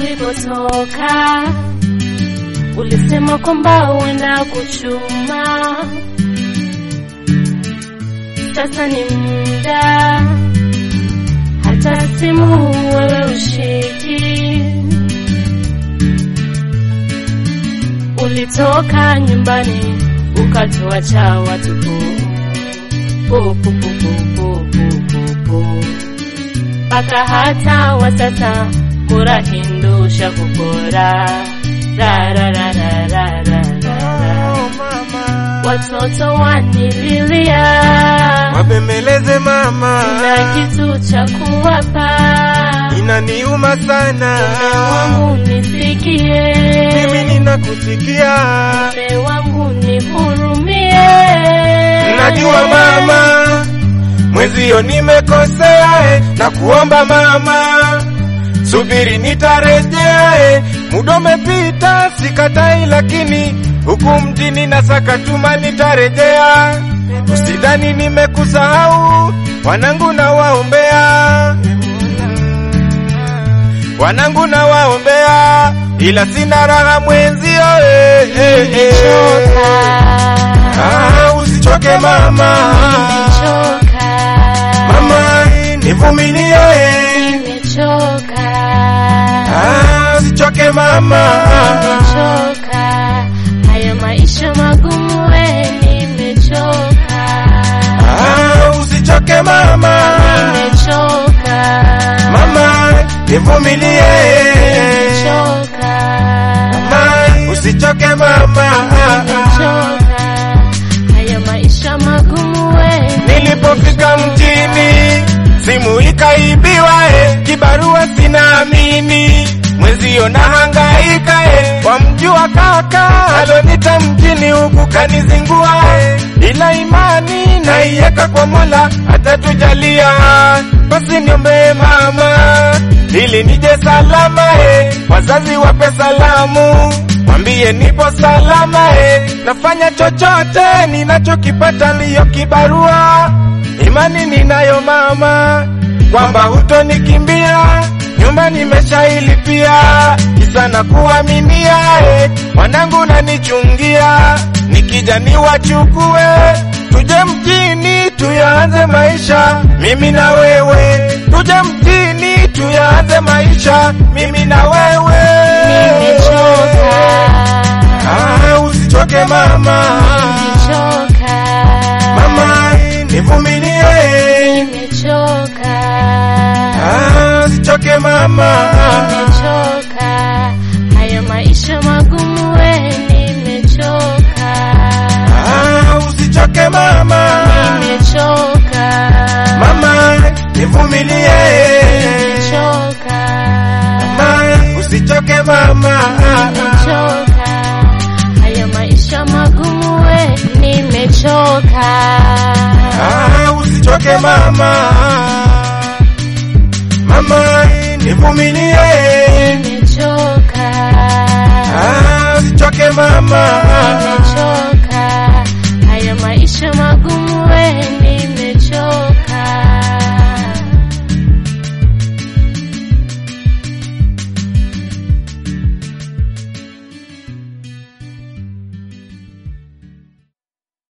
ulipotoka ulisema kwamba uenda kuchuma, sasa ni muda, hata simu wewe ushiki. Ulitoka nyumbani ukatuacha watupu pu, pu, pu, pu, pu, pu, pu, pu. mpaka hata wasasa kurahindusha kukora ra, ra, ra, ra, ra, ra, ra, ra. Watoto wanililia Wabembeleze mama, na kitu cha kuwapa inaniuma sana. mume wangu nisikie, Mimi ninakusikia, mume wangu nihurumie. najua mama, mwezio nimekosea, eh, na kuomba mama, subiri nitarejea. eh, Muda umepita, sikatai, lakini huku mjini nasaka tuma, nitarejea. Usidhani nimekusahau, wanangu na waombea wanangu na waombea, ila sina raha mwenzio. eh, eh, eh. Choka, Ah, usichoke mama, choka, mama nivumilie. eh. nimechoka, Ah, usichoke mama, nimechoka, haya maisha magumu, we nimechoka, ah, usichoke mama, nimechoka, mama nivumilie. nimechoka, Mama, usichoke mama. nimechoka, haya maisha magumu, we Nilipofika mjini simu ikaibiwa, eh, kibarua sinaamini, mwezio na hangaika, eh, wamjua kaka alonita mjini huku kanizingua, eh, ila imani naiweka kwa Mola atatujalia, basi niombee mama ili nije salama, eh, wazazi wape salamu mwambie nipo salama eh, nafanya chochote ninachokipata liyo kibarua, imani ninayo mama kwamba hutonikimbia, nyumba nimeshailipia, kisa na kuaminia eh, wanangu nanichungia, nikija niwachukue tuje mjini tuyaanze maisha, mimi na wewe, tuje mjini tuyaanze maisha, mimi na wewe. nimechoka, Ah, usichoke mama, nimechoka, mama nivumilie. nimechoka. Ah, usichoke mama, nimechoka, haya maisha magumu, we nimechoka, ah, usichoke mama, nimechoka, mama nivumilie. nimechoka, Mama, usichoke mama, nimechoka, haya maisha magumu, we nimechoka, ah, usichoke mama, mama nivumilie. nimechoka, Ah, usichoke mama, nimechoka, haya maisha magumu